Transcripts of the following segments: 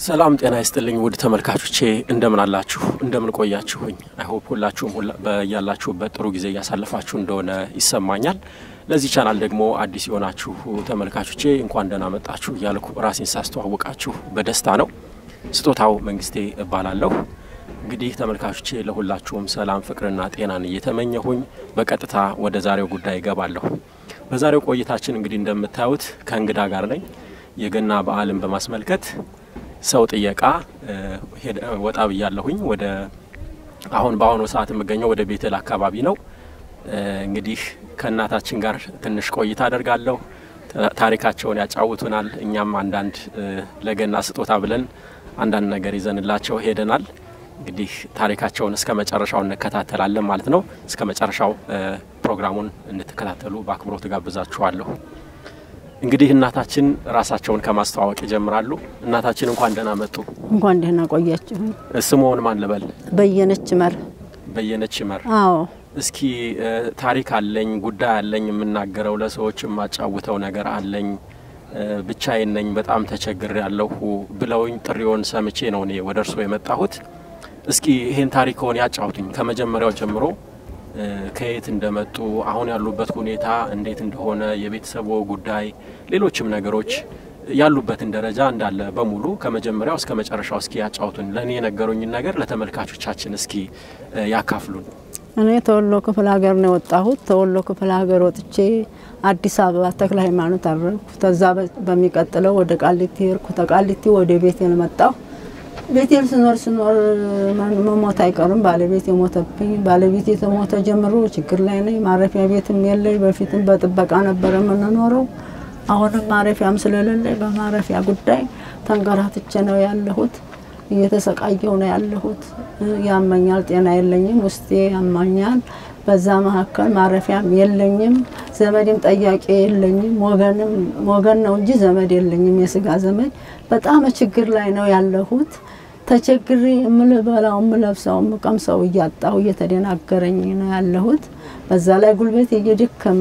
ሰላም ጤና ይስጥልኝ ውድ ተመልካቾቼ እንደምን አላችሁ? እንደምን ቆያችሁኝ? አይሆፕ ሁላችሁም በያላችሁበት ጥሩ ጊዜ እያሳለፋችሁ እንደሆነ ይሰማኛል። ለዚህ ቻናል ደግሞ አዲስ የሆናችሁ ተመልካቾቼ እንኳን ደህና መጣችሁ እያልኩ ራሴን ሳስተዋውቃችሁ በደስታ ነው። ስጦታው መንግስቴ እባላለሁ። እንግዲህ ተመልካቾቼ ለሁላችሁም ሰላም ፍቅርና ጤናን እየተመኘሁኝ በቀጥታ ወደ ዛሬው ጉዳይ እገባለሁ። በዛሬው ቆይታችን እንግዲህ እንደምታዩት ከእንግዳ ጋር ነኝ። የገና በዓልን በማስመልከት ሰው ጥየቃ ወጣ ብያለሁኝ። ወደ አሁን በአሁኑ ሰዓት የምገኘው ወደ ቤተል አካባቢ ነው። እንግዲህ ከእናታችን ጋር ትንሽ ቆይታ አደርጋለሁ። ታሪካቸውን ያጫውቱናል። እኛም አንዳንድ ለገና ስጦታ ብለን አንዳንድ ነገር ይዘንላቸው ሄደናል። እንግዲህ ታሪካቸውን እስከ መጨረሻው እንከታተላለን ማለት ነው። እስከ መጨረሻው ፕሮግራሙን እንድትከታተሉ በአክብሮት ጋብዛችኋለሁ። እንግዲህ እናታችን ራሳቸውን ከማስተዋወቅ ይጀምራሉ። እናታችን እንኳን ደህና መጡ። እንኳን ደህና ቆያችሁ። ስምዎን ማን ልበል? በየነች መር። በየነች መር። አዎ እስኪ ታሪክ አለኝ፣ ጉዳይ አለኝ፣ የምናገረው ለሰዎች የማጫውተው ነገር አለኝ፣ ብቻዬን ነኝ፣ በጣም ተቸግሬ ያለሁ ብለውኝ ጥሪውን ሰምቼ ነው እኔ ወደ እርስዎ የመጣሁት። እስኪ ይሄን ታሪክዎን ያጫውቱኝ ከመጀመሪያው ጀምሮ ከየት እንደመጡ አሁን ያሉበት ሁኔታ እንዴት እንደሆነ የቤተሰቦ ጉዳይ፣ ሌሎችም ነገሮች ያሉበትን ደረጃ እንዳለ በሙሉ ከመጀመሪያው እስከ መጨረሻው እስኪ ያጫውቱን። ለእኔ የነገሩኝን ነገር ለተመልካቾቻችን እስኪ ያካፍሉን። እኔ ተወሎ ክፍለ ሀገር ነው የወጣሁት። ተወሎ ክፍለ ሀገር ወጥቼ አዲስ አበባ ተክለ ሃይማኖት አረፍኩ። ተዛ በሚቀጥለው ወደ ቃሊቲ ሄድኩ። ተቃሊቲ ወደ ቤቴል መጣሁ። ቤቴል ስኖር ስኖር መሞት አይቀርም። ባለቤት የሞተብኝ ባለቤት የተሞተ ጀምሮ ችግር ላይ ነኝ። ማረፊያ ቤትም የለኝ። በፊትም በጥበቃ ነበረ የምንኖረው። አሁንም ማረፊያም ስለሌለኝ በማረፊያ ጉዳይ ተንከራትቼ ነው ያለሁት። እየተሰቃየው ነው ያለሁት። ያመኛል፣ ጤና የለኝም፣ ውስጤ ያማኛል። በዛ መካከል ማረፊያም የለኝም፣ ዘመድም ጠያቂ የለኝም። ወገንም ወገን ነው እንጂ ዘመድ የለኝም፣ የስጋ ዘመድ። በጣም ችግር ላይ ነው ያለሁት። ተቸግሬ የምልበላው የምለብሰው የምቀምሰው እያጣሁ እየተደናገረኝ ነው ያለሁት። በዛ ላይ ጉልበት እየደከመ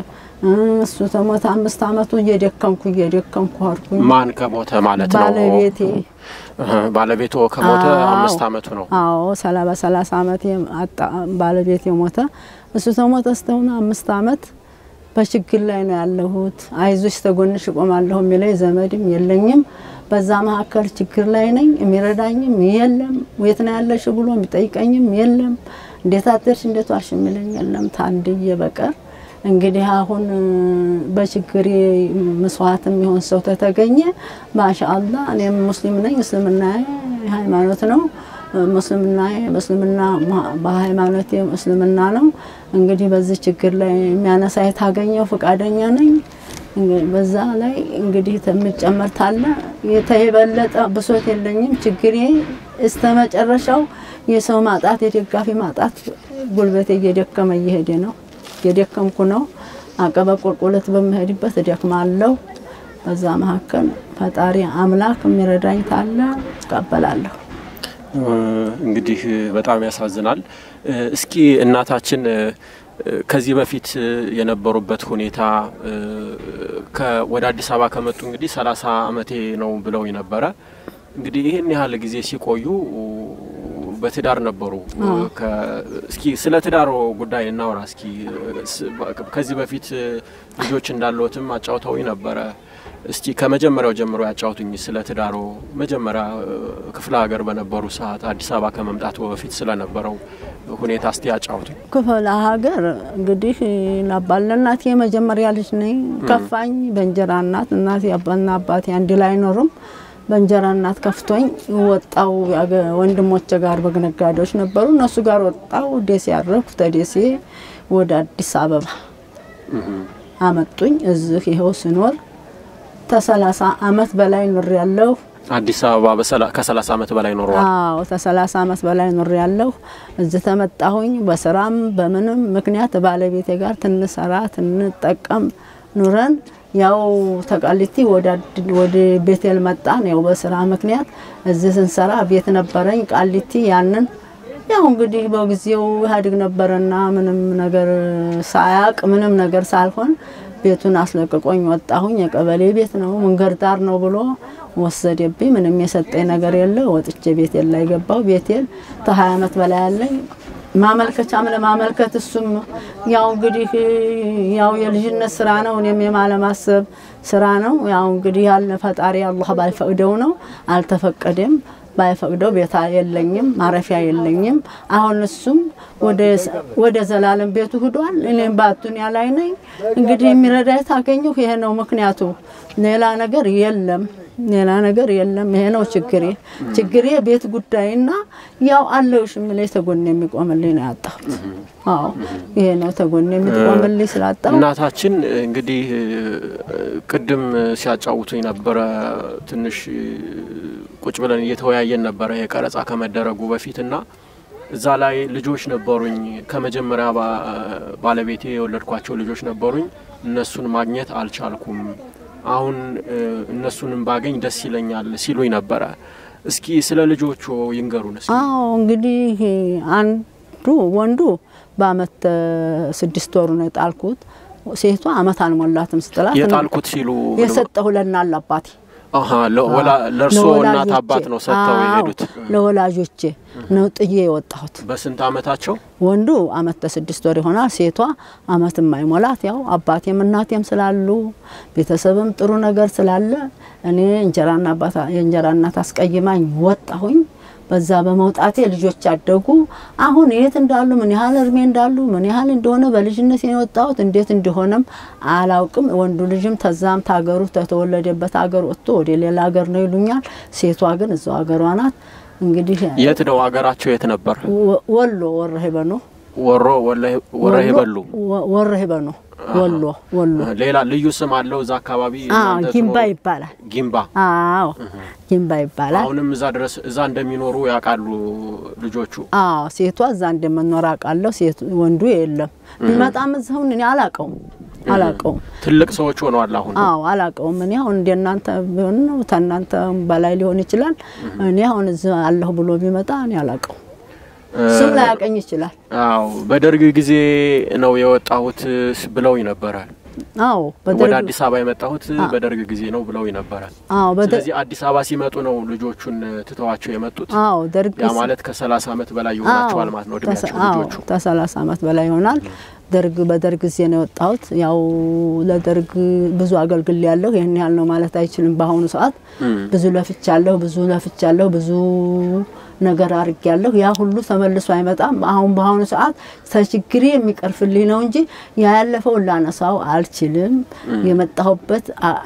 እሱ ተሞተ አምስት አመቱ እየደከምኩ እየደከምኩ አድኩኝ። ማን ከሞተ ማለት ነው? ባለቤቴ ባለቤቶ ከሞተ አምስት አመቱ ነው። አዎ ሰላ በሰላሳ አመት አጣ ባለቤቴ ሞተ። እሱ ተሞተ ስተሆነ አምስት አመት በችግር ላይ ነው ያለሁት። አይዞሽ ተጎንሽ እቆማለሁ የሚለኝ ዘመድም የለኝም። በዛ መካከል ችግር ላይ ነኝ። የሚረዳኝም የለም። የት ነው ያለሽ ብሎ የሚጠይቀኝም የለም። እንዴት አደርሽ እንዴት ዋልሽ የሚለኝ የለም ታንድዬ በቀር እንግዲህ አሁን በችግሬ መስዋዕትም የሆን ሰው ተተገኘ ማሻአላ። እኔም ሙስሊም ነኝ። እስልምና ሃይማኖት ነው። ሙስልምና በእስልምና በሃይማኖቴ እስልምና ነው። እንግዲህ በዚህ ችግር ላይ የሚያነሳ የታገኘው ፈቃደኛ ነኝ። በዛ ላይ እንግዲህ የምጨመር ታለ የተበለጠ ብሶት የለኝም። ችግሬ እስተ መጨረሻው የሰው ማጣት የደጋፊ ማጣት ጉልበቴ እየደከመ እየሄደ ነው የደከምኩ ነው። አቀበ ቁልቁለት በምሄድበት እደክማለሁ። በዛ መካከል ፈጣሪ አምላክ የሚረዳኝ ታለ እቀበላለሁ። እንግዲህ በጣም ያሳዝናል። እስኪ እናታችን ከዚህ በፊት የነበሩበት ሁኔታ ወደ አዲስ አበባ ከመጡ እንግዲህ ሰላሳ አመቴ ነው ብለው ነበረ። እንግዲህ ይህን ያህል ጊዜ ሲቆዩ በትዳር ነበሩ። እስኪ ስለ ትዳሮ ጉዳይ እናውራ። እስኪ ከዚህ በፊት ልጆች እንዳለዎትም አጫውተውኝ ነበረ። እስቲ ከመጀመሪያው ጀምሮ ያጫውቱኝ ስለ ትዳሮ። መጀመሪያ ክፍለ ሀገር በነበሩ ሰዓት አዲስ አበባ ከመምጣቱ በፊት ስለነበረው ሁኔታ እስቲ ያጫውቱኝ። ክፍለ ሀገር እንግዲህ ናባለ እናቴ የመጀመሪያ ልጅ ነኝ። ከፋኝ። በእንጀራ እናት እናቴ እና አባቴ አንድ ላይ አይኖሩም። በእንጀራ እናት ከፍቶኝ ወጣው። ወንድሞቼ ጋር በግ ነጋዴዎች ነበሩ። እነሱ ጋር ወጣው። ደሴ ያረፍኩ። ተደሴ ወደ አዲስ አበባ አመጡኝ። እዚህ ይኸው ስኖር ተሰላሳ አመት በላይ ኑር ያለሁ አዲስ አበባ ከሰላሳ አመት በላይ ኖረዋል። አዎ ተሰላሳ አመት በላይ ኑር ያለሁ። እዚህ ተመጣሁኝ። በስራም በምንም ምክንያት ባለቤቴ ጋር ትንሰራ ትንጠቀም ኑረን ያው ተቃሊቲ ወደ ቤቴል መጣን። ያው በስራ ምክንያት እዚህ ስንሰራ ቤት ነበረኝ ቃሊቲ። ያንን ያው እንግዲህ በጊዜው ኢህአዴግ ነበረና ምንም ነገር ሳያቅ ምንም ነገር ሳልሆን ቤቱን አስለቅቆኝ ወጣሁኝ። የቀበሌ ቤት ነው መንገድ ዳር ነው ብሎ ወሰደብኝ። ምንም የሰጠኝ ነገር የለ። ወጥቼ ቤቴን ላይ ገባው። ቤቴን ከሀያ አመት በላይ ያለኝ ማመልከቻም ለማመልከት እሱም ያው እንግዲህ ያው የልጅነት ስራ ነው። እኔም የማለማሰብ ስራ ነው። ያው እንግዲህ ያለ ፈጣሪ አላህ ባይፈቅደው ነው። አልተፈቀደም። ባይፈቅደው ቤታ የለኝም፣ ማረፊያ የለኝም። አሁን እሱም ወደ ዘላለም ቤቱ ሂዷል። እኔም በአዱንያ ላይ ነኝ። እንግዲህ የሚረዳኝ ታገኘሁ። ይሄ ነው ምክንያቱ። ሌላ ነገር የለም። ሌላ ነገር የለም። ይሄ ነው ችግሬ። ችግሬ ቤት ጉዳይና ያው አለውሽ የምለኝ ተጎን የሚቆምልኝ ነው ያጣሁት። አዎ ይሄ ነው ተጎን የሚቆምልኝ ስላጣሁ። እናታችን እንግዲህ ቅድም ሲያጫውቱኝ ነበረ ትንሽ ቁጭ ብለን እየተወያየን ነበረ የቀረጻ ከመደረጉ በፊትና እዛ ላይ ልጆች ነበሩኝ። ከመጀመሪያ ባለቤቴ የወለድኳቸው ልጆች ነበሩኝ። እነሱን ማግኘት አልቻልኩም። አሁን እነሱንም ባገኝ ደስ ይለኛል ሲሉኝ ነበረ። እስኪ ስለ ልጆቹ ይንገሩን። እስኪ አዎ እንግዲህ አንዱ ወንዱ በአመት ስድስት ወሩ ነው የጣልኩት። ሴቷ አመት አልሞላትም ስጥላት የጣልኩት ሲሉ የሰጠሁ ለእናት ለአባቴ አሀ ለእርሶ እናት አባት ነው ሰጥተው የሄዱት? ለወላጆቼ ነው ጥዬ የወጣሁት። በስንት አመታቸው? ወንዱ አመት ከስድስት ወር ይሆናል። ሴቷ አመት የማይሞላት ያው አባቴም እናቴም ስላሉ ቤተሰብም ጥሩ ነገር ስላለ እኔ እንጀራና አባት የእንጀራ እናት አስቀይማኝ ወጣሁኝ። በዛ በመውጣቴ ልጆች አደጉ። አሁን የት እንዳሉ ምን ያህል እድሜ እንዳሉ ምን ያህል እንደሆነ በልጅነት የወጣሁት እንዴት እንደሆነም አላውቅም። ወንዱ ልጅም ተዛም ታገሩ ተተወለደበት ሀገር ወጥቶ ወደ ሌላ ሀገር ነው ይሉኛል። ሴቷ ግን እዛው ሀገሯ ናት። እንግዲህ የት ነው ሀገራቸው? የት ነበር? ወሎ ወረ ሄበኖ ወሮ ወረ ሄበሉ ወረ ሄበኖ ወሎ ወሎ ሌላ ልዩ ስም አለው እዛ አካባቢ? ጊምባ ይባላል። ጊምባ። አዎ ጊምባ ይባላል። አሁንም እዛ ድረስ እዛ እንደሚኖሩ ያውቃሉ ልጆቹ? አዎ ሴቷ እዛ እንደምኖር አውቃለሁ። ሴቱ ወንዱ የለም። ቢመጣም እዛሁን እኔ አላውቀውም አላውቀውም። ትልቅ ሰዎች ሆነዋል አሁን? አዎ አላውቀውም። እኔ አሁን እንደ እናንተ ቢሆን ነው ተናንተ በላይ ሊሆን ይችላል። እኔ አሁን እዚህ አለሁ ብሎ ቢመጣ እኔ አላውቀውም። ስም ላያቀኝ ይችላል። አዎ በደርግ ጊዜ ነው የወጣሁት ብለውኝ ነበረ። አዎ ወደ አዲስ አበባ የመጣሁት በደርግ ጊዜ ነው ብለውኝ ነበረ። አዎ ስለዚህ አዲስ አበባ ሲመጡ ነው ልጆቹን ትተዋቸው የመጡት። አዎ ደርግ ያ ማለት ከሰላሳ አመት በላይ ይሆናቸዋል ማለት ነው እድሜያቸው ልጆቹ። ከሰላሳ አመት በላይ ይሆናል። ደርግ በደርግ ጊዜ ነው የወጣሁት። ያው ለደርግ ብዙ አገልግል ያለሁ ይህን ያህል ነው ማለት አይችልም። በአሁኑ ሰዓት ብዙ ለፍቻለሁ፣ ብዙ ለፍቻለሁ፣ ብዙ ነገር አርግ ያለሁ ያ ሁሉ ተመልሶ አይመጣም። አሁን በአሁኑ ሰዓት ተችግሬ የሚቀርፍልኝ ነው እንጂ ያ ያለፈውን ላነሳው አልችልም። የመጣሁበት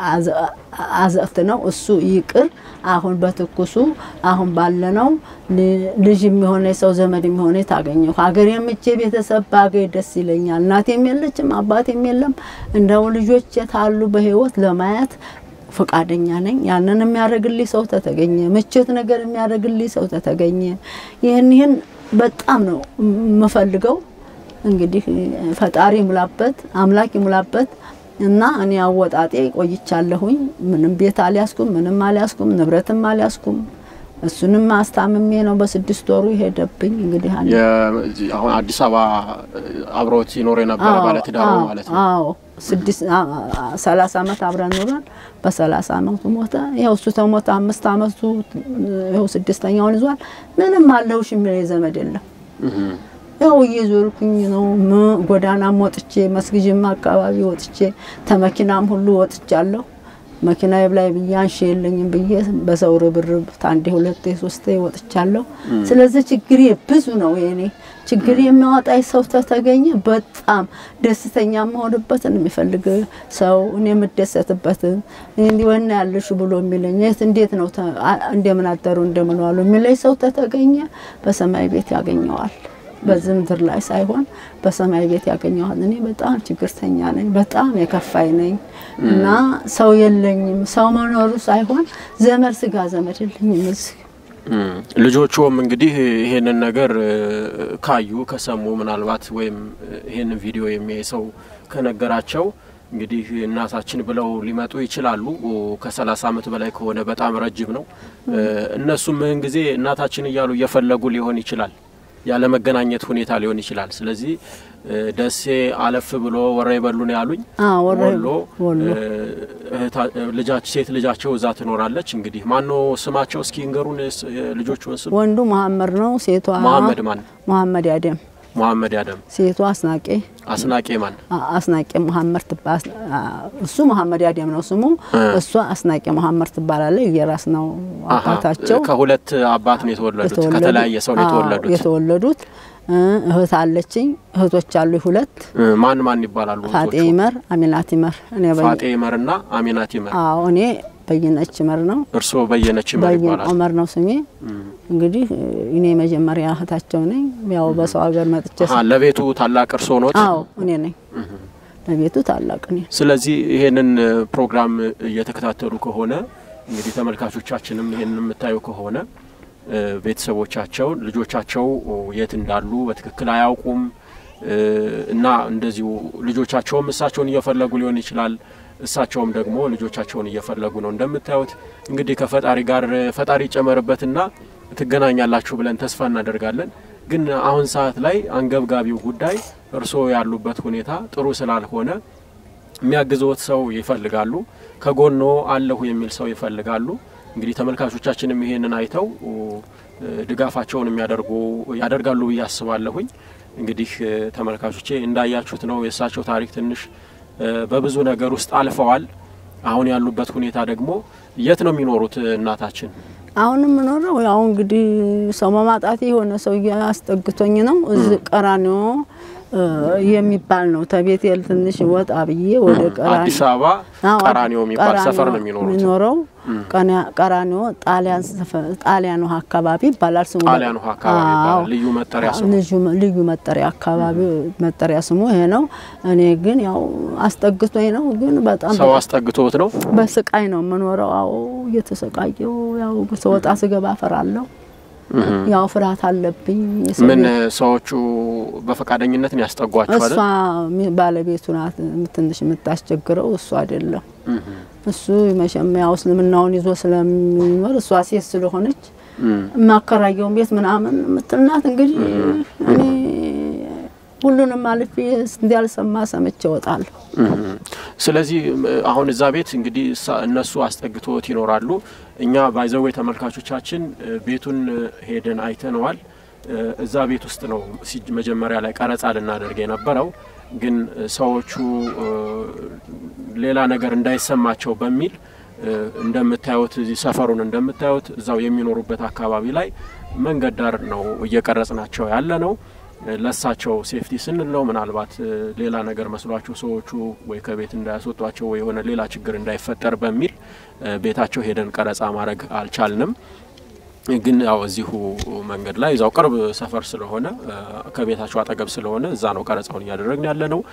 አዘቅት ነው እሱ ይቅር። አሁን በትኩሱ አሁን ባለነው ልጅ የሚሆነ ሰው ዘመድ የሚሆነ ታገኘው ሀገር የምቼ ቤተሰብ ባገኝ ደስ ይለኛል። እናቴም የለችም አባቴም የለም። እንደው ልጆች የታሉ በህይወት ለማየት ፈቃደኛ ነኝ። ያንን የሚያደርግልኝ ሰው ተተገኘ፣ ምቾት ነገር የሚያደርግልኝ ሰው ተተገኘ። ይህን ይህን በጣም ነው የምፈልገው። እንግዲህ ፈጣሪ ይሙላበት፣ አምላክ ይሙላበት እና እኔ አወጣጤ ቆይቻለሁኝ። ምንም ቤት አልያዝኩም፣ ምንም አልያዝኩም፣ ንብረትም አልያዝኩም። እሱንም አስታምሜ ነው በስድስት ወሩ የሄደብኝ። እንግዲህ አሁን አዲስ አበባ አብሮት ይኖር የነበረ ባለትዳሩ ማለት ነው። አዎ ስድስት ሰላሳ አመት አብረን ኑረን በሰላሳ አመቱ ሞተ። ይኸው እሱ ተሞተ አምስት አመቱ ይኸው ስድስተኛውን ይዟል። ምንም አለሁሽ የሚለኝ ዘመድ የለም። ያው እየዞርኩኝ ነው ጎዳናም ወጥቼ መስጊድም አካባቢ ወጥቼ ተመኪናም ሁሉ ወጥቻለሁ። መኪና ላይ ብዬ አንሺ የለኝም ብዬ በሰው ርብርብ ታንዴ ሁለቴ ሶስቴ ወጥቻለሁ። ስለዚህ ችግሬ ብዙ ነው የኔ ችግር የሚያወጣኝ ሰው ተተገኘ በጣም ደስተኛ የምሆንበትን የሚፈልግ ሰው እኔ የምደሰትበትን እንዲህ ወና ያለሽ ብሎ የሚለኝ የት እንዴት ነው እንደምን አደሩ እንደምን ዋሉ የሚለኝ ሰው ተተገኘ በሰማይ ቤት ያገኘዋል። በዚህ ምድር ላይ ሳይሆን በሰማይ ቤት ያገኘዋል። እኔ በጣም ችግርተኛ ነኝ፣ በጣም የከፋይ ነኝ እና ሰው የለኝም። ሰው መኖሩ ሳይሆን ዘመድ ስጋ ዘመድ የለኝም እዚህ ልጆቹም እንግዲህ ይሄንን ነገር ካዩ ከሰሙ ምናልባት ወይም ይሄንን ቪዲዮ የሚያይ ሰው ከነገራቸው እንግዲህ እናታችን ብለው ሊመጡ ይችላሉ። ከሰላሳ አመት በላይ ከሆነ በጣም ረጅም ነው። እነሱም ምን ጊዜ እናታችን እያሉ እየፈለጉ ሊሆን ይችላል። ያለ መገናኘት ሁኔታ ሊሆን ይችላል። ስለዚህ ደሴ አለፍ ብሎ ወረይበሉ ነው ያሉኝ። ወሎ ልጃች ሴት ልጃቸው እዛ ትኖራለች። እንግዲህ ማን ነው ስማቸው? እስኪ እንገሩን ልጆቹን ስም። ወንዱ መሀመድ ነው። ሴቷ መሀመድ ማን? መሀመድ ያደም መሀመድ ያደም። ሴቷ አስናቄ አስናቄ ማን? አስናቄ መሀመድ ትባል። እሱ መሀመድ ያደም ነው ስሙ። እሷ አስናቄ መሀመድ ትባላለች። የራስ ነው አባታቸው። ከሁለት አባት ነው የተወለዱት። ከተለያየ ሰው ነው የተወለዱት የተወለዱት እህት አለችኝ። እህቶች አሉ ሁለት። ማን ማን ይባላሉ? ፋጤ ይመር፣ አሚናት ይመር። እኔ ፋጤ ይመር እና አሚናት ይመር። አዎ እኔ በየነች ይመር ነው። እርስዎ በየነች ይመር በየነ ይባላል። ኦመር ነው ስሜ። እንግዲህ እኔ መጀመሪያ እህታቸው ነኝ። ያው በሰው ሀገር መጥቼ አሀ፣ ለቤቱ ታላቅ እርስዎ ኖት? አዎ እኔ ነኝ ለቤቱ ታላቅ እኔ። ስለዚህ ይሄንን ፕሮግራም እየተከታተሉ ከሆነ እንግዲህ ተመልካቾቻችንም ይሄንን የምታዩ ከሆነ ቤተሰቦቻቸው ልጆቻቸው የት እንዳሉ በትክክል አያውቁም እና እንደዚሁ ልጆቻቸውም እሳቸውን እየፈለጉ ሊሆን ይችላል። እሳቸውም ደግሞ ልጆቻቸውን እየፈለጉ ነው። እንደምታዩት እንግዲህ ከፈጣሪ ጋር ፈጣሪ ይጨመርበትና ትገናኛላችሁ ብለን ተስፋ እናደርጋለን። ግን አሁን ሰዓት ላይ አንገብጋቢው ጉዳይ እርስዎ ያሉበት ሁኔታ ጥሩ ስላልሆነ የሚያግዘዎት ሰው ይፈልጋሉ። ከጎኖ አለሁ የሚል ሰው ይፈልጋሉ። እንግዲህ ተመልካቾቻችንም ይሄንን አይተው ድጋፋቸውን የሚያደርጉ ያደርጋሉ ብዬ አስባለሁኝ። እንግዲህ ተመልካቾቼ እንዳያችሁት ነው የእሳቸው ታሪክ ትንሽ በብዙ ነገር ውስጥ አልፈዋል። አሁን ያሉበት ሁኔታ ደግሞ የት ነው የሚኖሩት እናታችን? አሁንም የምኖረው ያው እንግዲህ ሰው በማጣቴ የሆነ ሰው አስጠግቶኝ ነው። እዚህ ቀራኒዮ የሚባል ነው። ተቤቴል ትንሽ ወጣ ብዬ ወደ ቀራኒዮ አዲስ አበባ ቀራኒዮ የሚባል ሰፈር ነው የሚኖሩት። የሚኖረው ቀራኒዮ ጣሊያን ጣሊያን ውሃ አካባቢ ይባላል ስሙ። ጣሊያን ውሃ አካባቢ ይባላል ልዩ መጠሪያ ስሙ። ልዩ መጠሪያ አካባቢ መጠሪያ ስሙ ይሄ ነው። እኔ ግን ያው አስጠግቶኝ ነው። ግን በጣም ሰው አስጠግቶት ነው። በስቃይ ነው የምኖረው። አዎ እየተሰቃየው ያው ስወጣ ስገባ ፈራለሁ። ያው ፍርሃት አለብኝ። ምን ሰዎቹ በፈቃደኝነት ነው ያስጠጓቸው አይደል? እሷ ባለቤቱ ናት ትንሽ የምታስቸግረው፣ እሱ አይደለም። እሱ መቼም ያው እስልምናውን ይዞ ስለሚኖር እሷ ሴት ስለሆነች የማከራየውን ቤት ምናምን የምትልናት እንግዲህ እኔ ሁሉንም አልፌ እንዲያልሰማ ሰምቼ እወጣለሁ። ስለዚህ አሁን እዛ ቤት እንግዲህ እነሱ አስጠግቶት ይኖራሉ። እኛ ባይዘዌ ተመልካቾቻችን ቤቱን ሄደን አይተነዋል። እዛ ቤት ውስጥ ነው መጀመሪያ ላይ ቀረጻ ልናደርግ የነበረው ግን ሰዎቹ ሌላ ነገር እንዳይሰማቸው በሚል እንደምታዩት እዚህ ሰፈሩን እንደምታዩት እዛው የሚኖሩበት አካባቢ ላይ መንገድ ዳር ነው እየቀረጽናቸው ያለ ነው። ለሳቸው ሴፍቲ ስንል ነው። ምናልባት ሌላ ነገር መስሏቸው ሰዎቹ ወይ ከቤት እንዳያስወጧቸው ወይ የሆነ ሌላ ችግር እንዳይፈጠር በሚል ቤታቸው ሄደን ቀረጻ ማድረግ አልቻልንም። ግን ያው እዚሁ መንገድ ላይ እዛው ቅርብ ሰፈር ስለሆነ ከቤታቸው አጠገብ ስለሆነ እዛ ነው ቀረጻውን እያደረግን ያለ ነው።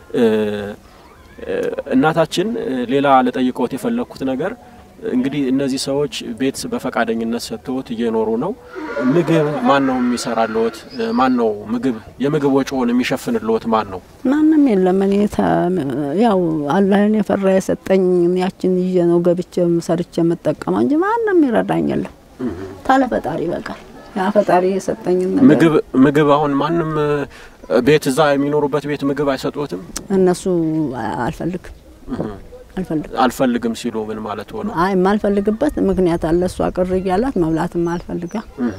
እናታችን ሌላ ልጠይቅዎት የፈለግኩት ነገር እንግዲህ እነዚህ ሰዎች ቤት በፈቃደኝነት ሰጥተውት እየኖሩ ነው። ምግብ ማን ነው የሚሰራልዎት? ማን ነው ምግብ የምግብ ወጪውን የሚሸፍንልዎት ማን ነው? ማንም የለም። እኔ ያው አላህን የፈራ የሰጠኝ ያችን ይዤ ነው ገብቼ ሰርቼ የምጠቀመው እንጂ ማንም ይረዳኝ የለም። ታለ ፈጣሪ በቃል ያ ፈጣሪ የሰጠኝ ምግብ ምግብ አሁን ማንም ቤት እዛ የሚኖሩበት ቤት ምግብ አይሰጡትም? እነሱ አልፈልግም አልፈልግም አልፈልግም ሲሉ ምን ማለት ሆነ? አይ የማልፈልግበት ምክንያት አለ። እሷ ቅር እያላት መብላትም አልፈልጋ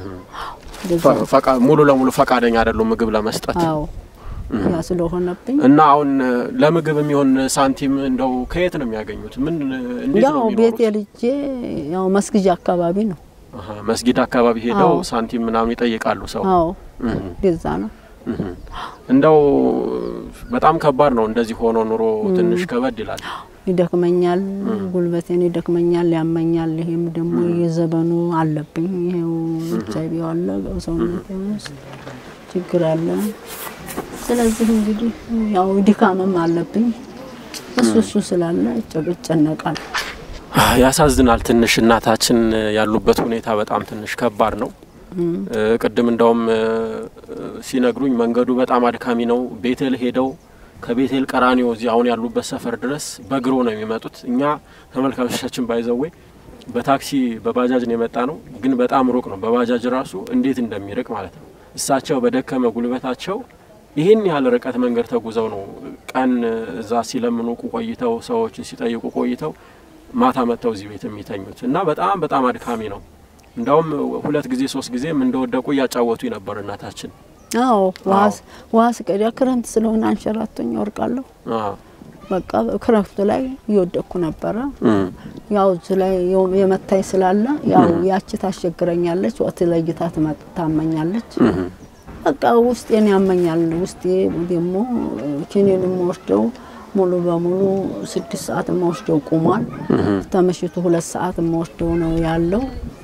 ሙሉ ለሙሉ ፈቃደኛ አይደሉም ምግብ ለመስጠት። አዎ ያ ስለሆነብኝ እና አሁን ለምግብ የሚሆን ሳንቲም እንደው ከየት ነው የሚያገኙት? ምን እንዴት ያው ነው ቤት የሚኖሩት? የልጄ ያው መስጊጃ አካባቢ ነው። አሀ፣ መስጊድ አካባቢ ሄደው አዎ። ሳንቲም ምናምን ይጠይቃሉ ሰው። አዎ እህ፣ እንደዛ ነው። እህ። እንደው በጣም ከባድ ነው እንደዚህ ሆኖ ኑሮ ትንሽ ከበድ ይላል። ይደክመኛል፣ ጉልበቴን ይደክመኛል፣ ያመኛል። ይሄም ደግሞ የዘበኑ አለብኝ። ይሄው ኤች አይ ቪ አለ ሰውነቴ ውስጥ ችግር አለ። ስለዚህ እንግዲህ ያው ድካምም አለብኝ። እሱ እሱ ስላለ እጨነቃል። ያሳዝናል። ትንሽ እናታችን ያሉበት ሁኔታ በጣም ትንሽ ከባድ ነው። እ፣ ቅድም እንደውም እ፣ ሲነግሩኝ መንገዱ በጣም አድካሚ ነው። ቤቴል ሄደው ከቤቴል ቀራኒዮ እዚህ አሁን ያሉበት ሰፈር ድረስ በእግሮ ነው የሚመጡት። እኛ ተመልካቾቻችን ባይዘዌ በታክሲ በባጃጅ ነው የመጣ ነው፣ ግን በጣም ሩቅ ነው። በባጃጅ ራሱ እንዴት እንደሚርቅ ማለት ነው። እሳቸው በደከመ ጉልበታቸው ይህን ያህል ርቀት መንገድ ተጉዘው ነው ቀን እዛ ሲለምኑ ቆይተው ሰዎችን ሲጠይቁ ቆይተው ማታ መጥተው እዚህ ቤት የሚተኙት እና በጣም በጣም አድካሚ ነው። እንዳውም ሁለት ጊዜ ሶስት ጊዜም እንደወደቁ እያጫወቱ ነበር እናታችን። አዎ ውሃ ስቀዳ ክረምት ስለሆነ አንሸራቶኝ ወርቃለሁ። በቃ ክረምቱ ላይ እየወደቅኩ ነበረ። ያው እዚ ላይ የመታኝ ስላለ ያው ያቺ ታስቸግረኛለች፣ ወቅት ለይታ ታመኛለች። በቃ ውስጤን ያመኛል። ውስጤ ደግሞ ኪኒን የምወስደው ሙሉ በሙሉ ስድስት ሰዓት የምወስደው ቁሟል። ተመሽቱ ሁለት ሰዓት የምወስደው ነው ያለው።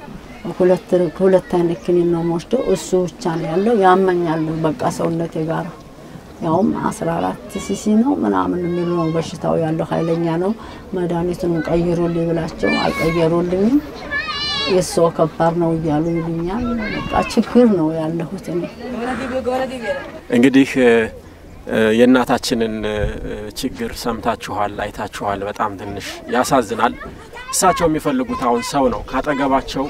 ሁለት አይነት ኪኒን ነው የምወስደው። እሱ ብቻ ነው ያለው። ያመኛል በቃ ሰውነቴ ጋር ያውም አስራ አራት ሲሲ ነው ምናምን የሚሉ ነው በሽታው ያለው ኃይለኛ ነው። መድኃኒቱን ቀይሩልኝ ብላቸው አልቀየሩልኝም። የሰው ከባድ ነው እያሉ ይሉኛል። በቃ ችግር ነው ያለሁት እኔ። እንግዲህ የእናታችንን ችግር ሰምታችኋል፣ አይታችኋል። በጣም ትንሽ ያሳዝናል። እሳቸው የሚፈልጉት አሁን ሰው ነው ካጠገባቸው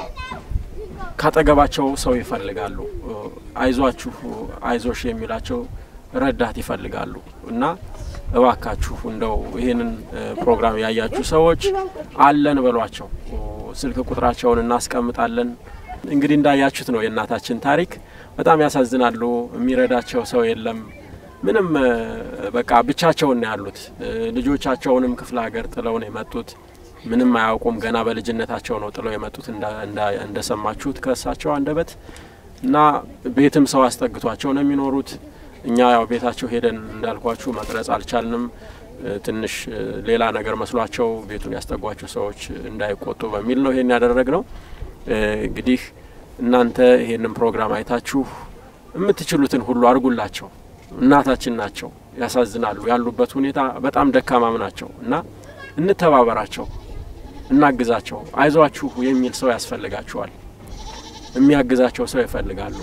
ካጠገባቸው ሰው ይፈልጋሉ። አይዟችሁ፣ አይዞሽ የሚላቸው ረዳት ይፈልጋሉ እና እባካችሁ እንደው ይህንን ፕሮግራም ያያችሁ ሰዎች አለን በሏቸው። ስልክ ቁጥራቸውን እናስቀምጣለን። እንግዲህ እንዳያችሁት ነው የእናታችን ታሪክ። በጣም ያሳዝናሉ። የሚረዳቸው ሰው የለም። ምንም በቃ ብቻቸውን ነው ያሉት። ልጆቻቸውንም ክፍለ ሀገር ጥለው ነው የመጡት። ምንም አያውቁም። ገና በልጅነታቸው ነው ጥለው የመጡት እንደሰማችሁት ከእሳቸው አንደበት እና ቤትም ሰው አስጠግቷቸው ነው የሚኖሩት። እኛ ያው ቤታቸው ሄደን እንዳልኳችሁ መቅረጽ አልቻልንም። ትንሽ ሌላ ነገር መስሏቸው ቤቱን ያስጠጓቸው ሰዎች እንዳይቆጡ በሚል ነው ይሄን ያደረግ ነው። እንግዲህ እናንተ ይሄንን ፕሮግራም አይታችሁ የምትችሉትን ሁሉ አድርጉላቸው። እናታችን ናቸው፣ ያሳዝናሉ። ያሉበት ሁኔታ በጣም ደካማም ናቸው እና እንተባበራቸው፣ እናግዛቸው። አይዟችሁ የሚል ሰው ያስፈልጋቸዋል። የሚያግዛቸው ሰው ይፈልጋሉ።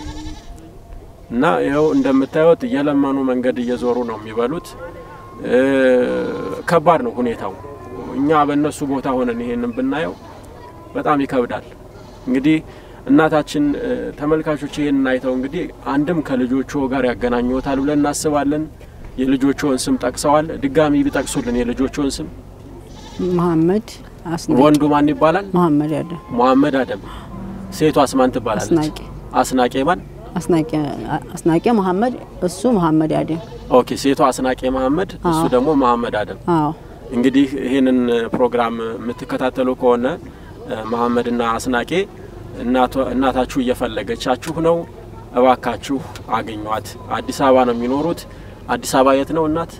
እና ይኸው እንደምታዩት እየለመኑ መንገድ እየዞሩ ነው የሚበሉት። ከባድ ነው ሁኔታው። እኛ በእነሱ ቦታ ሆነን ይሄንን ብናየው በጣም ይከብዳል። እንግዲህ እናታችን ተመልካቾች ይሄንን አይተው እንግዲህ አንድም ከልጆቹ ጋር ያገናኙታል ብለን እናስባለን። የልጆቹን ስም ጠቅሰዋል። ድጋሚ ቢጠቅሱልን የልጆቹን ስም። መሀመድ ወንዱ ማን ይባላል? መሀመድ አደም። መሀመድ አደም። ሴቷስ ማን ትባላለች? አስናቄ አስናቄ ማን? አስናቄ መሀመድ፣ እሱ መሀመድ አደም። ኦኬ። ሴቷ አስናቄ መሀመድ፣ እሱ ደግሞ መሀመድ አደም። አዎ እንግዲህ ይህንን ፕሮግራም የምትከታተሉ ከሆነ መሀመድና አስናቄ እናታችሁ እየፈለገቻችሁ ነው። እባካችሁ አገኟት። አዲስ አበባ ነው የሚኖሩት። አዲስ አበባ የት ነው እናት?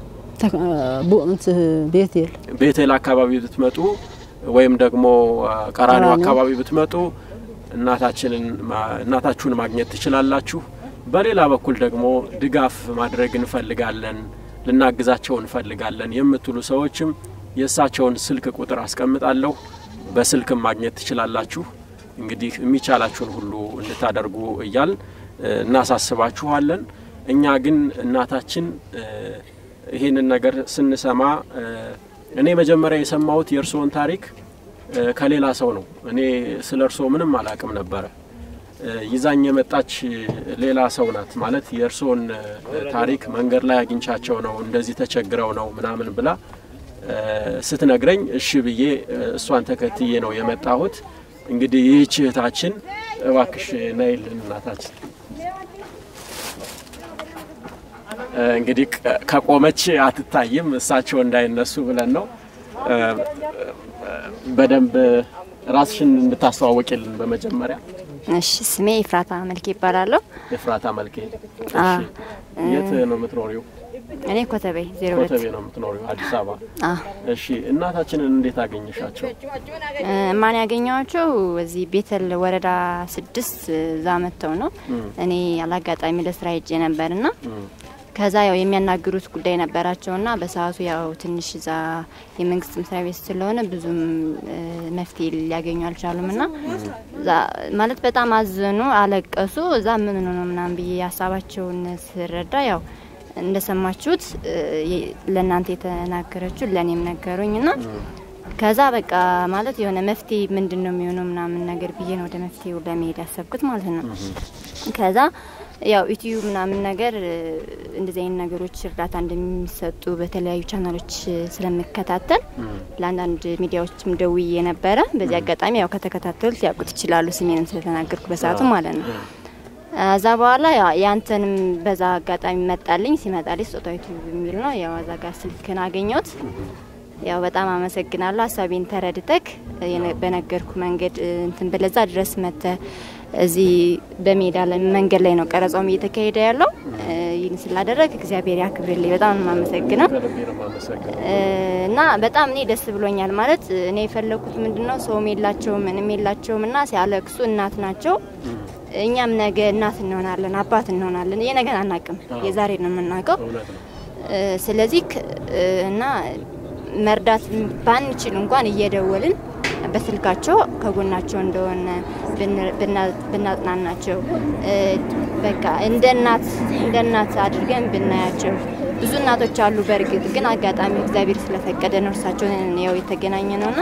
ቤቴል ቤቴል አካባቢ ብትመጡ ወይም ደግሞ ቀራኒው አካባቢ ብትመጡ እናታችንን እናታችሁን ማግኘት ትችላላችሁ። በሌላ በኩል ደግሞ ድጋፍ ማድረግ እንፈልጋለን፣ ልናግዛቸው እንፈልጋለን የምትሉ ሰዎችም የእሳቸውን ስልክ ቁጥር አስቀምጣለሁ። በስልክም ማግኘት ትችላላችሁ። እንግዲህ የሚቻላችሁን ሁሉ እንድታደርጉ እያል እናሳስባችኋለን። እኛ ግን እናታችን ይህንን ነገር ስንሰማ እኔ መጀመሪያ የሰማሁት የእርስዎን ታሪክ ከሌላ ሰው ነው። እኔ ስለ እርስዎ ምንም አላቅም ነበረ። ይዛኝ የመጣች ሌላ ሰው ናት። ማለት የእርስዎን ታሪክ መንገድ ላይ አግኝቻቸው ነው እንደዚህ ተቸግረው ነው ምናምን ብላ ስትነግረኝ እሺ ብዬ እሷን ተከትዬ ነው የመጣሁት። እንግዲህ ይህች እህታችን እባክሽ ነይልን እናታችን። እንግዲህ ከቆመች አትታይም፣ እሳቸው እንዳይነሱ ብለን ነው። በደንብ ራስሽን እንድታስተዋወቂልን በመጀመሪያ። እሺ፣ ስሜ ኤፍራታ መልኬ ይባላለሁ። ኤፍራታ መልኬ። የት ነው የምትኖሪው? እኔ ኮተቤ ዜሮ ሁለት ኮተቤ ነው የምትኖሪው አዲስ አበባ። እሺ፣ እናታችንን እንዴት አገኘሻቸው? ማን ያገኘዋቸው እዚህ ቤተል ወረዳ ስድስት እዛ መጥተው ነው። እኔ አላጋጣሚ ለስራ ሄጄ ነበርና ከዛ ያው የሚያናግሩት ጉዳይ ነበራቸውና በሰዓቱ ያው ትንሽ እዛ የመንግስት መስሪያ ቤት ስለሆነ ብዙም መፍትሄ ሊያገኙ አልቻሉም እና ማለት በጣም አዘኑ፣ አለቀሱ። እዛ ምን ሆኖ ነው ምናምን ብዬ ሀሳባቸውን ስረዳ ያው እንደሰማችሁት ለእናንተ የተናገረችው ለእኔም ነገሩኝ እና ከዛ በቃ ማለት የሆነ መፍትሄ ምንድን ነው የሚሆነው ምናምን ነገር ብዬ ነው ወደ መፍትሄው ለመሄድ ያሰብኩት ማለት ነው። ከዛ ያው ዩቲዩብ ምናምን ነገር እንደዚህ አይነት ነገሮች እርዳታ እንደሚሰጡ በተለያዩ ቻናሎች ስለምከታተል ለአንዳንድ ሚዲያዎችም ደውዬ ነበረ። በዚህ አጋጣሚ ያው ከተከታተሉት ያውቁት ይችላሉ፣ ስሜንም ስለተናገርኩ በሰዓቱ ማለት ነው። እዛ በኋላ ያንተንም በዛ አጋጣሚ መጣልኝ። ሲመጣልኝ ስጦታ ዩቲዩብ የሚል ነው። ያው እዛ ጋር ስልክን አገኘሁት። ያው በጣም አመሰግናለሁ። ሀሳቤን ተረድተክ በነገርኩ መንገድ እንትን ብለዛ ድረስ መተ እዚህ በሜዳ ላይ መንገድ ላይ ነው ቀረጻውም እየተካሄደ ያለው። ይህን ስላደረግ እግዚአብሔር ያክብርልኝ። በጣም ነው የማመሰግነው እና በጣም እኔ ደስ ብሎኛል። ማለት እኔ የፈለኩት ምንድን ነው ሰውም የላቸውም ምንም የላቸውም እና ሲያለቅሱ እናት ናቸው። እኛም ነገ እናት እንሆናለን፣ አባት እንሆናለን። ይሄ ነገር አናቅም፣ የዛሬ ነው የምናውቀው። ስለዚህ እና መርዳት ባንችል እንኳን እየደወልን በስልካቸው ከጎናቸው እንደሆነ ብናጽናናቸው በቃ እንደ እናት እንደ እናት አድርገን ብናያቸው። ብዙ እናቶች አሉ። በእርግጥ ግን አጋጣሚ እግዚአብሔር ስለፈቀደ ነው እርሳቸውን ያው የተገናኘ ነውና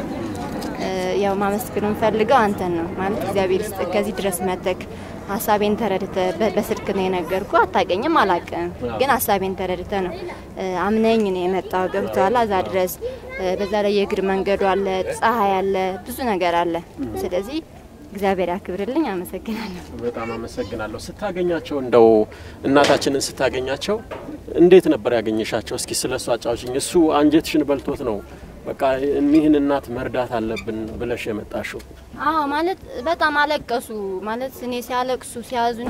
ያው ማመስገን የምፈልገው አንተን ነው ማለት እግዚአብሔር ስጥ ከዚህ ድረስ መተክ ሀሳቤን ተረድተ በስልክ ነው የነገርኩ። አታቀኝም አላቅም፣ ግን ሀሳቤን ተረድተ ነው አምነኝ ነው የመጣው። ገብቶሃል? እዛ ድረስ በዛ ላይ የእግር መንገዱ አለ፣ ፀሐይ አለ፣ ብዙ ነገር አለ። ስለዚህ እግዚአብሔር ያክብርልኝ። አመሰግናለሁ። በጣም አመሰግናለሁ። ስታገኛቸው እንደው እናታችንን ስታገኛቸው እንዴት ነበር ያገኘሻቸው? እስኪ ስለ እሱ አጫውሽኝ። እሱ አንጀትሽን በልቶት ነው በቃ እኒህን እናት መርዳት አለብን ብለሽ የመጣሽው? አዎ ማለት በጣም አለቀሱ። ማለት እኔ ሲያለቅሱ ሲያዝኑ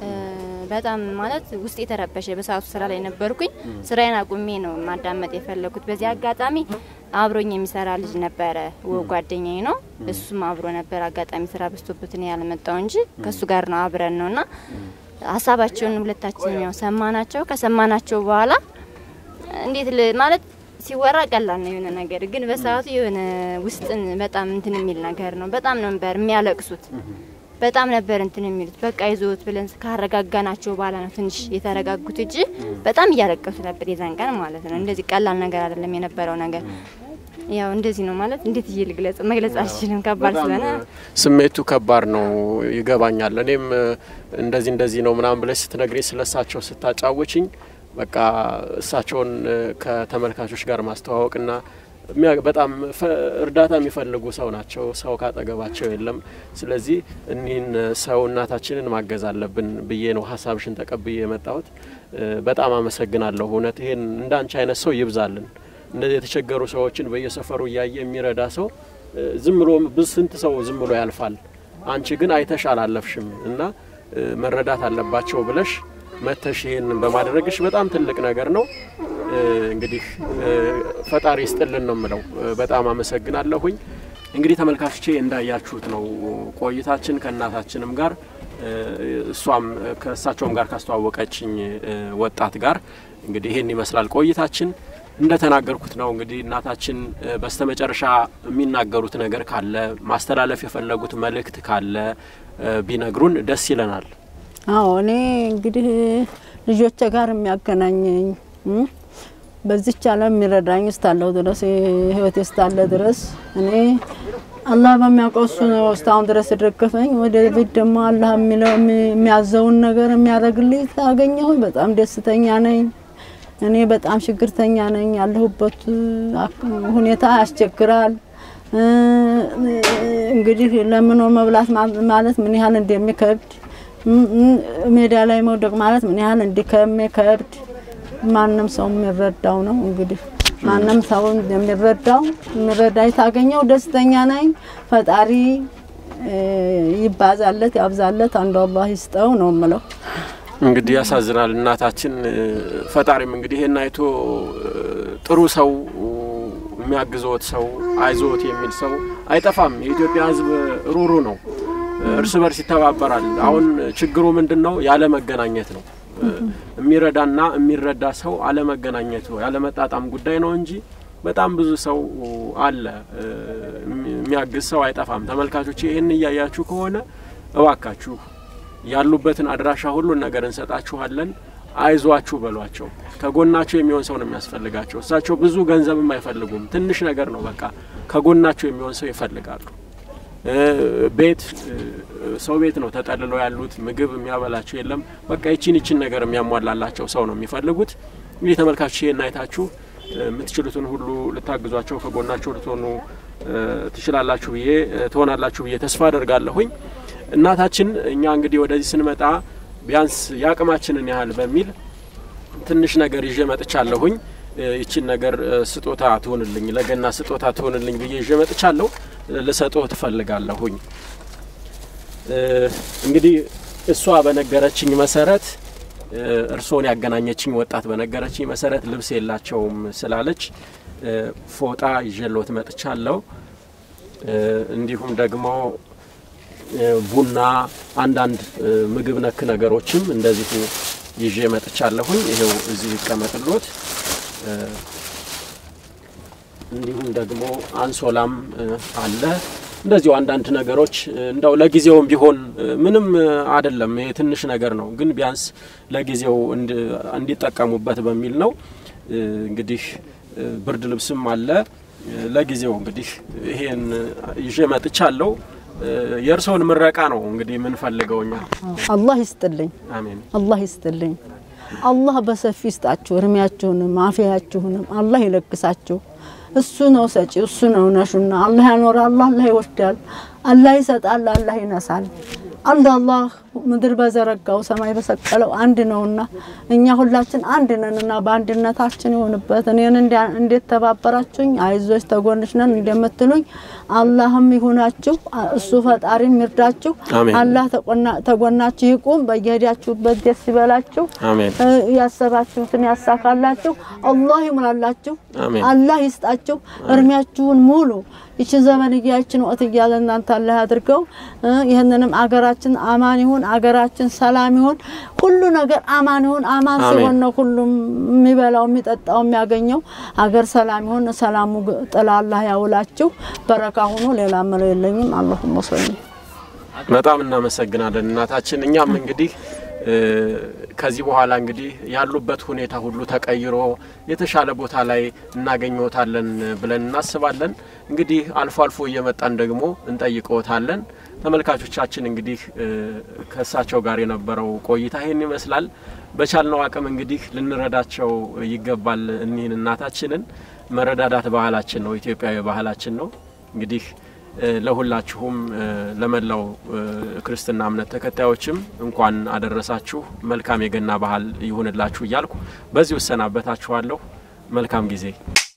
በጣም ማለት ውስጥ የተረበሸ በሰዓቱ ስራ ላይ ነበርኩኝ። ስራዬን አቁሜ ነው ማዳመጥ የፈለጉት። በዚህ አጋጣሚ አብሮኝ የሚሰራ ልጅ ነበረ፣ ጓደኛዬ ነው። እሱም አብሮ ነበር። አጋጣሚ ስራ በዝቶበት እኔ ያልመጣው እንጂ ከእሱ ጋር ነው አብረን ነው እና ሀሳባቸውን ሁለታችን ያው ሰማናቸው። ከሰማናቸው በኋላ እንዴት ማለት ሲወራ ቀላል ነው የሆነ ነገር ግን በሰዓቱ የሆነ ውስጥን በጣም እንትን የሚል ነገር ነው። በጣም ነበር የሚያለቅሱት። በጣም ነበር እንትን የሚሉት። በቃ ይዞት ብለን ካረጋጋናቸው በኋላ ነው ትንሽ የተረጋጉት እንጂ በጣም እያለቀሱ ነበር የዛን ቀን ማለት ነው። እንደዚህ ቀላል ነገር አይደለም የነበረው ነገር። ያው እንደዚህ ነው ማለት እንዴት እዬ ልግለጽ መግለጽ አልችልም። ከባድ ስለሆነ ስሜቱ ከባድ ነው ይገባኛል። እኔም እንደዚህ እንደዚህ ነው ምናምን ብለሽ ስትነግሪኝ ስለሳቸው ስታጫወችኝ በቃ እሳቸውን ከተመልካቾች ጋር ማስተዋወቅና በጣም እርዳታ የሚፈልጉ ሰው ናቸው። ሰው ካጠገባቸው የለም። ስለዚህ እኒህን ሰው እናታችንን ማገዝ አለብን ብዬ ነው ሀሳብሽን ተቀብዬ የመጣሁት። በጣም አመሰግናለሁ። እውነት ይሄን እንዳንቺ አይነት ሰው ይብዛልን። እንደዚህ የተቸገሩ ሰዎችን በየሰፈሩ እያየ የሚረዳ ሰው ዝም ብሎ ብዙ ስንት ሰው ዝም ብሎ ያልፋል። አንቺ ግን አይተሽ አላለፍሽም እና መረዳት አለባቸው ብለሽ መተሽ ይህን በማድረግሽ በጣም ትልቅ ነገር ነው። እንግዲህ ፈጣሪ ይስጥልን ነው የምለው። በጣም አመሰግናለሁኝ። እንግዲህ ተመልካቾቼ እንዳያችሁት ነው ቆይታችን ከእናታችንም ጋር እሷም ከእሳቸውም ጋር ካስተዋወቀችኝ ወጣት ጋር እንግዲህ ይህን ይመስላል ቆይታችን። እንደተናገርኩት ነው እንግዲህ እናታችን በስተመጨረሻ የሚናገሩት ነገር ካለ ማስተላለፍ የፈለጉት መልእክት ካለ ቢነግሩን ደስ ይለናል። አዎ እኔ እንግዲህ ልጆቼ ጋር የሚያገናኘኝ በዚች ዓለም የሚረዳኝ እስካለሁ ድረስ ህይወቴ እስካለ ድረስ እኔ አላህ በሚያውቀው እሱ ነው እስካሁን ድረስ የደገፈኝ። ወደፊት ደግሞ አላህ የሚለው የሚያዘውን ነገር የሚያደርግልኝ ታገኘሁ በጣም ደስተኛ ነኝ። እኔ በጣም ችግርተኛ ነኝ። ያለሁበት ሁኔታ ያስቸግራል። እንግዲህ ለምኖ መብላት ማለት ምን ያህል እንደሚከብድ ሜዳ ላይ መውደቅ ማለት ምን ያህል እንደሚከብድ ማንም ሰው የሚረዳው ነው። እንግዲህ ማንም ሰው የሚረዳው የሚረዳኝ ታገኘው ደስተኛ ነኝ። ፈጣሪ ይባዛለት ያብዛለት፣ አንዱ አላህ ይስጠው ነው የምለው። እንግዲህ ያሳዝናል። እናታችን ፈጣሪም እንግዲህ ይሄን አይቶ ጥሩ ሰው የሚያግዘዎት ሰው አይዞት የሚል ሰው አይጠፋም። የኢትዮጵያ ሕዝብ ሩሩ ነው፣ እርስ በርስ ይተባበራል። አሁን ችግሩ ምንድን ነው? ያለ መገናኘት ነው። የሚረዳና የሚረዳ ሰው አለመገናኘት ነው፣ ያለመጣጣም ጉዳይ ነው እንጂ በጣም ብዙ ሰው አለ፣ የሚያግዝ ሰው አይጠፋም። ተመልካቾች ይህን እያያችሁ ከሆነ እባካችሁ ያሉበትን አድራሻ ሁሉን ነገር እንሰጣችኋለን። አይዟችሁ በሏቸው። ከጎናቸው የሚሆን ሰው ነው የሚያስፈልጋቸው። እሳቸው ብዙ ገንዘብም አይፈልጉም፣ ትንሽ ነገር ነው በቃ። ከጎናቸው የሚሆን ሰው ይፈልጋሉ። ቤት ሰው ቤት ነው ተጠልለው ያሉት። ምግብ የሚያበላቸው የለም። በቃ ይችን ይችን ነገር የሚያሟላላቸው ሰው ነው የሚፈልጉት። እንግዲህ ተመልካቾች ይሄን አይታችሁ የምትችሉትን ሁሉ ልታግዟቸው ከጎናቸው ልትሆኑ ትችላላችሁ ብዬ ትሆናላችሁ ብዬ ተስፋ አደርጋለሁኝ። እናታችን እኛ እንግዲህ ወደዚህ ስንመጣ ቢያንስ የአቅማችንን ያህል በሚል ትንሽ ነገር ይዤ መጥቻለሁኝ። ይችን ነገር ስጦታ ትሆንልኝ ለገና ስጦታ ትሆንልኝ ብዬ ይዤ መጥቻለሁ። ልሰጥዎ ትፈልጋለሁኝ። እንግዲህ እሷ በነገረችኝ መሰረት እርስዎን ያገናኘችኝ ወጣት በነገረችኝ መሰረት ልብስ የላቸውም ስላለች ፎጣ ይዤሎት መጥቻለሁ። እንዲሁም ደግሞ ቡና፣ አንዳንድ ምግብ ነክ ነገሮችም እንደዚሁ ይዤ መጥቻለሁኝ። ይሄው እዚህ ይቀመጥሎት። እንዲሁም ደግሞ አንሶላም አለ። እንደዚሁ አንዳንድ ነገሮች እንደው ለጊዜውም ቢሆን ምንም አይደለም፣ ይሄ ትንሽ ነገር ነው፣ ግን ቢያንስ ለጊዜው እንዲጠቀሙበት በሚል ነው። እንግዲህ ብርድ ልብስም አለ። ለጊዜው እንግዲህ ይሄን ይዤ መጥቻለሁ። የእርስዎን ምረቃ ነው እንግዲህ የምንፈልገው እኛ። አላህ ይስጥልኝ፣ አሜን። አላህ ይስጥልኝ። አላህ በሰፊ ይስጣችሁ፣ እርሜያችሁንም አፍያችሁንም አላህ ይለግሳችሁ። እሱ ነው ሰጪ፣ እሱ ነው ነሹና። አላህ ያኖራል፣ አላህ ይወስዳል፣ አላህ ይሰጣል፣ አላህ ይነሳል። አንድ አላህ ምድር በዘረጋው ሰማይ በሰቀለው አንድ ነውና እኛ ሁላችን አንድ ነንና በአንድነታችን ይሆንበት። እኔን እንዴት ተባበራችሁኝ፣ አይዞች ተጎንሽ ነን እንደምትሉኝ አላህም ይሁናችሁ። እሱ ፈጣሪም ይርዳችሁ። አሜን። አላህ ተጎናችሁ ይቁም። በየሄዳችሁበት ደስ ይበላችሁ። አሜን። ያሰባችሁትን ያሳካላችሁ። አላህ ይሙላላችሁ። አሜን። አላህ ይስጣችሁ። እርሜያችሁን ሙሉ ይችን ዘመን እያችን ወቅት እያለ እናንተ አላህ አድርገው። ይህንንም አገራችን አማን ይሁን፣ አገራችን ሰላም ይሁን፣ ሁሉ ነገር አማን ይሁን። አማን አሜን። ሲሆን ነው ሁሉም የሚበላው የሚጠጣው የሚያገኘው። ሀገር ሰላም ይሁን። ሰላሙ ጥላ አላህ ያውላችሁ። በረካ ሁኑ። ሌላ ምለው የለኝም። አላሁመ ሰሊ በጣም እናመሰግናለን እናታችን። እኛም እንግዲህ ከዚህ በኋላ እንግዲህ ያሉበት ሁኔታ ሁሉ ተቀይሮ የተሻለ ቦታ ላይ እናገኘዎታለን ብለን እናስባለን። እንግዲህ አልፎ አልፎ እየመጣን ደግሞ እንጠይቀዎታለን። ተመልካቾቻችን እንግዲህ ከእሳቸው ጋር የነበረው ቆይታ ይህን ይመስላል። በቻልነው አቅም እንግዲህ ልንረዳቸው ይገባል። እኒህን እናታችንን መረዳዳት ባህላችን ነው፣ ኢትዮጵያዊ ባህላችን ነው። እንግዲህ ለሁላችሁም ለመላው ክርስትና እምነት ተከታዮችም እንኳን አደረሳችሁ። መልካም የገና ባህል ይሁንላችሁ እያልኩ በዚሁ እሰናበታችኋለሁ። መልካም ጊዜ